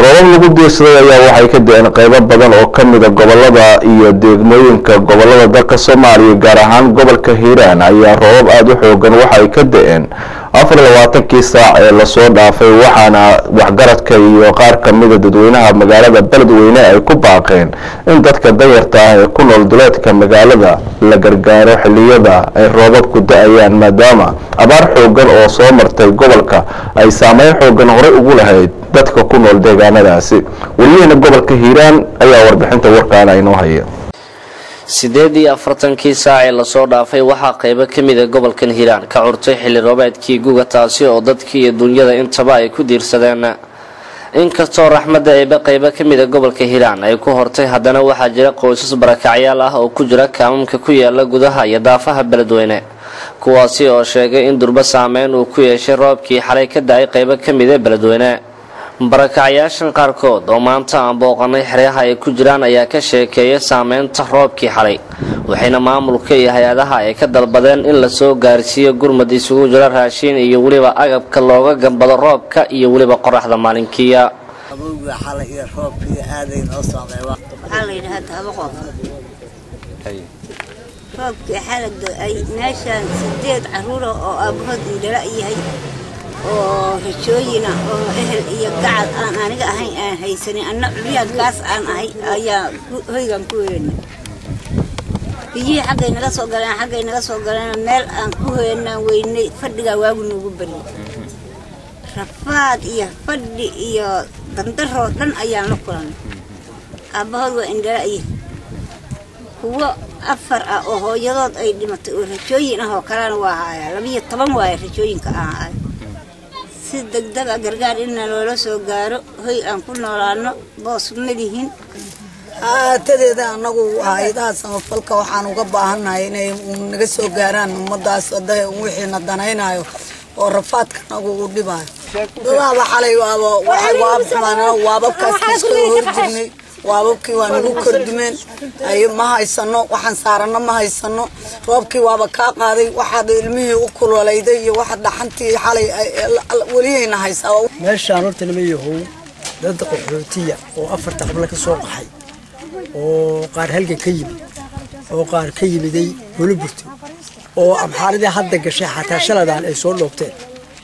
roobab lagu diirsaday ayaa waxay ka da-een qeybo badan oo ka mida gobolada iyo deegmooyinka gobolada dalka soomaaliya gaar ahaan gobolka hiiraan ayaa roobab aada u xoogan waxay ka da-een afar iyo labaatankii saac ee lasoo dhaafay waxaana waxgaradka iyo qaar kamida dadweynaha magaalada beledweyne ay ku baaqeen in dadka danyarta ah ee ku nool duleedka magaalada la gargaaro xiliyada ay roobabku da-ayaan maadaama abaar xoogan oo soo martay gobolka ay saameyn xoogan horey ugu lahayd dadka ku nool deegaanadaasi weliyaheena gobolka hiiraan ayaa warbixinta warkaana inoo haya sideed iyo afartankii saac ee lasoo dhaafay waxaa qeybo ka mida gobolkan hiiraan ka curtay xilli roobeedkii guga taasi oo dadkii iyo dunyada intaba ay ku diirsadeen inkastoo raxmadda eeba qeybo ka mida gobolka hiiraan ay ku hortay haddana waxaa jira qoysas barakacyaal ah oo ku jira kaamamka ku yaala gudaha iyo daafaha beledweyne kuwaasi oo sheegay in durbo saameyn uu ku yeeshay roobkii xalay ka da-ay qeybo ka mida beledweyne barakacyaashan qaarkood oo maanta aan booqanay xeryaha ay ku jiraan ayaa ka sheekeeya saameynta roobkii xalay waxayna maamulka iyo hay-adaha ay ka dalbadeen in lasoo gaarsiiyo gurmad isugu jiro raashiin iyo weliba agabka looga gambado roobka iyo weliba qoraxda maalinkiiya roobkii xalagda ay meeshaan sideed caruura oo aabahood indhala yahay oo rajooyina oo ehel iyo gacal aan aniga ahayn aan haysanin anna culiyaadkaas aan ahay ayaa hoygan ku weynay biyihii xaggay naga soo galeen xaggay naga soo galeen meel aan ku hoyanaan weynay fadhigaa waagu noogu baryay rafaad iyo fadhi iyo dandaroo dhan ayaan la kulanay aabbahood waa indhala'yi kuwo afar ah oo hooyadood ay dhimatay oo rajooyin ah oo kalena waa haayaa labiyo toban waaye rajooyinka aan ahay si degdega gargaar inna loola soo gaaro hoy aan ku noolaano boos malihin haatadeeda annagu hay-adaha samafalka waxaan uga baahannahay inay naga soo gaaraan ummadaas wixiina danaynayo oo rafaadka nagu u dhibaayo dadaaba xalay waxay waabxumaan waababkaas kasoo horjirnay waababkii waa nagu kordhumeen ay ma haysano waxaan saarano ma haysano roobkii waaba kaa qaaday waxaad ilmihii u kululayday iyo waxaad dhaxantii xalay weliyayna haysaa meeshaan horta lama yahow dad qaxootiya oo afarta qabla ka soo qaxay oo qaar halgan ka yimid oo qaar ka yimiday holiburto oo amxaaradii hadda gashay xataa shaladaan ay soo dhoobteen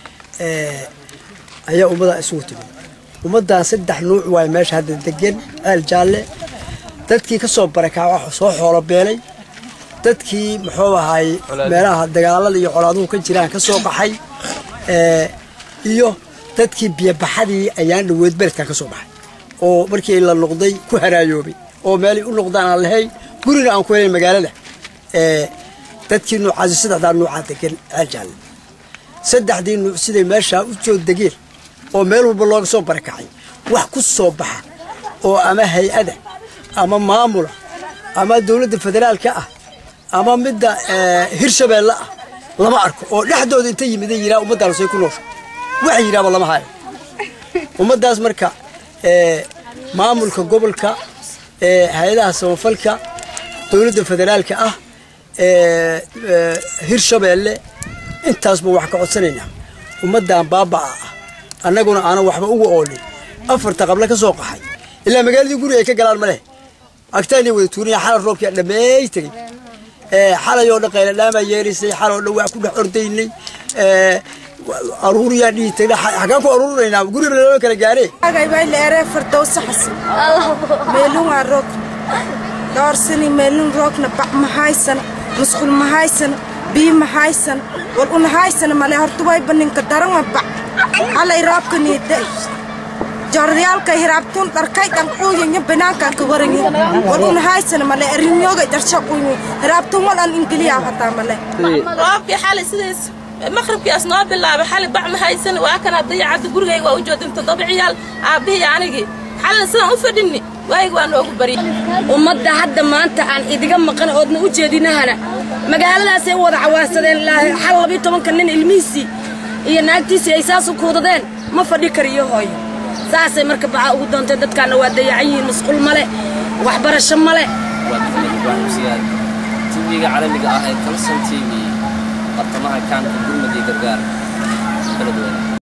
ayaa ummadaa isugu timid ummaddan saddex nuuc waay meesha hadda degan ceel jaalle dadkii ka soo barakaaca soo xoolo beelay dadkii muxuu ahaay meelaha dagaalada iyo colaaduhu ka jiraan ka soo baxay iyo dadkii biyobaxadii ayaan dhaweed beledkan ka soo baxay oo markii la noqday ku haraayoobay oo meelay u noqdaan aan lahayn gurina aan ku helayn magaalada dadkii nuucaasi saddexdaa nuucaa degan ceel jaalle saddexdii nuuc siday meeshaa u soo degeen oo meel walba looga soo barakacay wax ku soo baxa oo ama hay-ada ama maamula ama dowladda federaalka ah ama midda hirshabeelle ah lama arko oo dhexdooda inta yimida yiraa ummaddaanusay ku noosha waxa yidhaaba lama hayo ummaddaas marka maamulka gobolka hay-adaha samafalka dowladda federaalka ah hirshabeelle intaasba wax ka codsanaynaa ummaddan baaba'a ah annaguna aanan waxba uga oolin afarta qabla ka soo qaxay ilaa magaaladii guri ay ka galaan ma leh agtaanay wada tuuriya xalay roobkii dhammeey tegey xalay oo dhan qayladhaamaa yeeraysay xalay oo dhan waa ku dhex ordaynay aruuriyaa dhihi tagna xagaan ku aruurinaynaa guriba loo kala gaaree agaybayleere fardowsa xasan meelun waa roog dhoorsani meelun roogna bac ma haysan musqul ma haysan bii ma haysan wal una haysan male hortuwayba ninka daranwa bac halay roobkaniide jordayaalka hiraabtun dharkay dhanquuyanya banaankan ka waranyi wal una haysan male arinyooga darshaquyi hiraabtun wal an ingiliyaa hataa male roobkii xalay sidays maqribkiias noo bilaabay xalay bac ma haysan waa kana dayacadda gurigayga waa u joodin toddoba ciyaal aabbihii anigii xalina sidaan u fadhinni waayga waa noogu barya ummadda hadda maanta aan idiga maqan oodna u jeedinahana magaaladaasay wada cawaarsadeen xal labiyo tobanka nin ilmihiisii iyo naagtiisii ay saas u kuudadeen ma fadhi kariyo hooyo saasay marka baca ugu doontay dadkaanna waa dayacan yihiin masquul male waxbarasho male tv-ga caalamiga ah ee kalson t v bartamaha kaanka gurmud iyo gargaar beledweyne